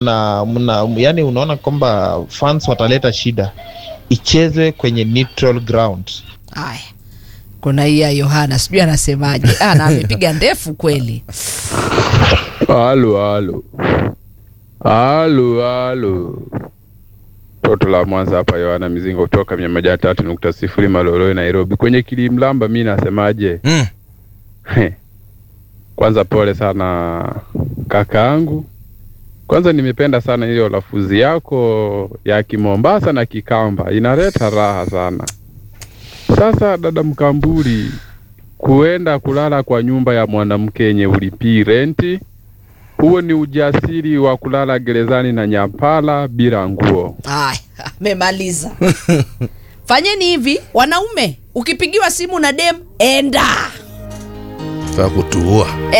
na mna, yani unaona kwamba fans wataleta shida, ichezwe kwenye neutral ground. Haya, kuna hii ya Yohana, sijui anasemaje. Ah, na amepiga ndefu kweli. Halo, halo, halo, halo. Toto la Mwanza hapa, Yohana Mizingo kutoka mia moja tatu nukta sifuri Maloloi, Nairobi. Kwenye kilimlamba, mi nasemaje? Mm. Kwanza pole sana kakaangu. Kwanza nimependa sana hiyo lafuzi yako ya Kimombasa na Kikamba, inaleta raha sana. Sasa dada Mkamburi, kuenda kulala kwa nyumba ya mwanamke yenye ulipii renti, huo ni ujasiri wa kulala gerezani na nyapala bila nguo. Haya, amemaliza. Fanyeni hivi wanaume, ukipigiwa simu na dem, enda Faa kutuua.